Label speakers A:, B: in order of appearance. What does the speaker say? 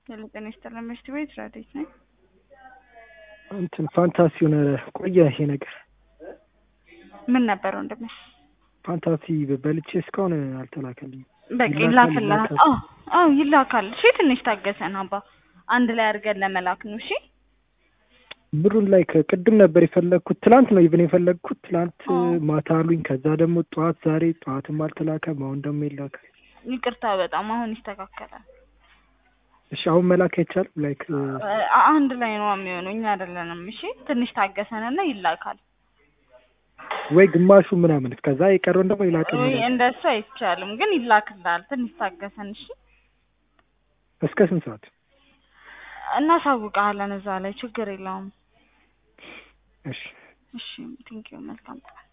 A: የልጤን ይስጥልን ምሽት ቤት ራዴት ነኝ።
B: እንትን ፋንታሲ ሆነ ቆየ ይሄ ነገር
A: ምን ነበር ወንድሜ?
B: ፋንታሲ በልቼ እስካሁን አልተላከልኝም።
A: በቃ
B: ይላካል፣
A: ይላክልሃል።
B: ይላካል።
A: አዎ አዎ ይላካል። እሺ ትንሽ ታገሰን አባ፣ አንድ ላይ አድርገን ለመላክ ነው። እሺ
B: ብሩን ላይ ከቅድም ነበር የፈለግኩት፣ ትላንት ነው ኢቭን የፈለግኩት ትላንት
A: አዎ።
B: ማታ አሉኝ። ከዛ ደግሞ ጠዋት ዛሬ ጠዋትም አልተላከም፣ አሁን ደግሞ ይላካል።
A: ይቅርታ በጣም አሁን ይስተካከላል።
B: እሺ አሁን መላክ አይቻልም? ላይክ
A: አ- አንድ ላይ ነው የሚሆነው፣ እኛ አይደለንም። እሺ ትንሽ ታገሰንና ይላካል።
B: ወይ ግማሹ ምናምን ከዛ የቀረውን ደግሞ ይላክል።
A: ወይ እንደሱ አይቻልም፣ ግን ይላክልሃል። ትንሽ ታገሰን እሺ።
B: እስከ ስንት ሰዓት?
A: እናሳውቅሃለን እዛ ላይ ችግር የለውም።
B: እሺ
A: እሺ ቴንኪው መልካም ቀን